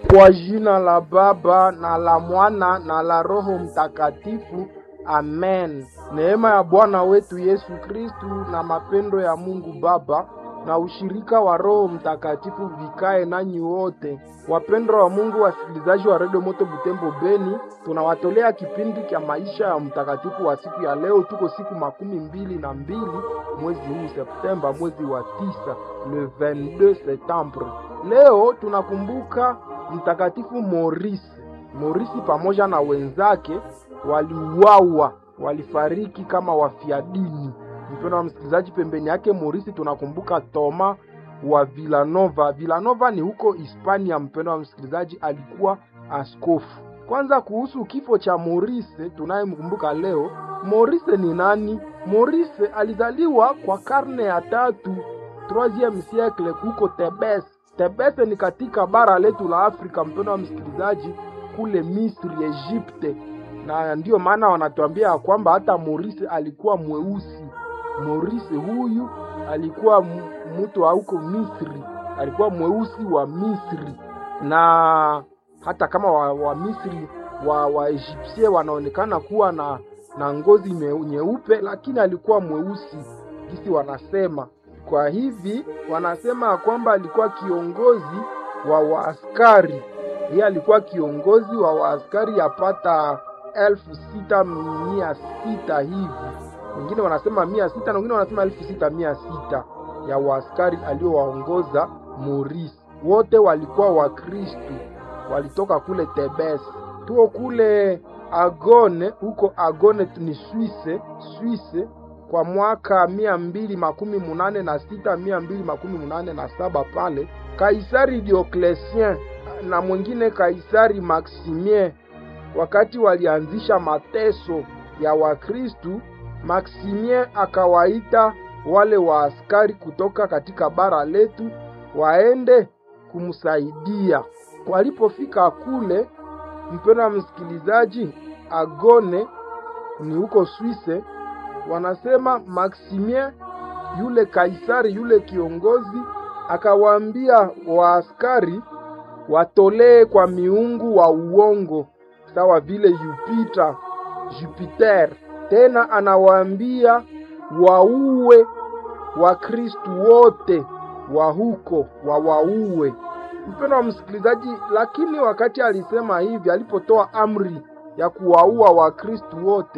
Kwa jina la Baba na la Mwana na la Roho Mtakatifu, amen. Neema ya Bwana wetu Yesu Kristu na mapendo ya Mungu Baba na ushirika wa Roho Mtakatifu vikae nanyi wote. Wapendwa wa Mungu, wasikilizaji wa Redio Moto Butembo Beni, tunawatolea kipindi cha maisha ya mtakatifu wa siku ya leo. Tuko siku makumi mbili na mbili mwezi huu Septemba, mwezi wa tisa, le 22 septembre. Leo tunakumbuka mtakatifu Morisi. Morisi pamoja na wenzake waliuawa, walifariki kama wafiadini. Mpendo wa msikilizaji, pembeni yake Morisi tunakumbuka Toma wa Villanova. Villanova ni huko Hispania. Mpendo wa msikilizaji, alikuwa askofu. Kwanza kuhusu kifo cha Morise tunayemkumbuka leo. Morise ni nani? Morise alizaliwa kwa karne ya tatu 3 siècle huko Tebes. Tebes ni katika bara letu la Afrika, mpendo wa msikilizaji, kule Misri, Egypte, na ndiyo maana wanatuambia kwamba hata Morise alikuwa mweusi. Morise huyu alikuwa mtu wa huko Misri, alikuwa mweusi wa Misri, na hata kama wa, wa Misri wa wa Egyptie wanaonekana kuwa na na ngozi nyeupe, lakini alikuwa mweusi kisi wanasema. Kwa hivi wanasema kwamba alikuwa kiongozi wa waaskari. Yeye alikuwa kiongozi wa waaskari yapata elfu sita mia sita hivi wengine wanasema mia sita na wengine wanasema elfu sita mia sita ya waaskari aliowaongoza Morisi. Wote walikuwa Wakristu, walitoka kule Tebes. Tuo kule Agone, huko Agone ni Swise, Swise kwa mwaka mia mbili makumi munane na sita mia mbili makumi munane na saba pale Kaisari Diocletien na mwingine Kaisari Maximien wakati walianzisha mateso ya Wakristu Maximien akawaita wale waaskari kutoka katika bara letu waende kumsaidia. Walipofika kule, mpendo wa msikilizaji, Agone ni huko Swise, wanasema Maximien yule kaisari yule kiongozi akawaambia waaskari watolee kwa miungu wa uongo sawa vile Jupiter, Jupiter tena anawaambia wauwe Wakristu wote wa huko wawauwe. Mpendo wa msikilizaji, lakini wakati alisema hivi, alipotoa amri ya kuwaua Wakristu wote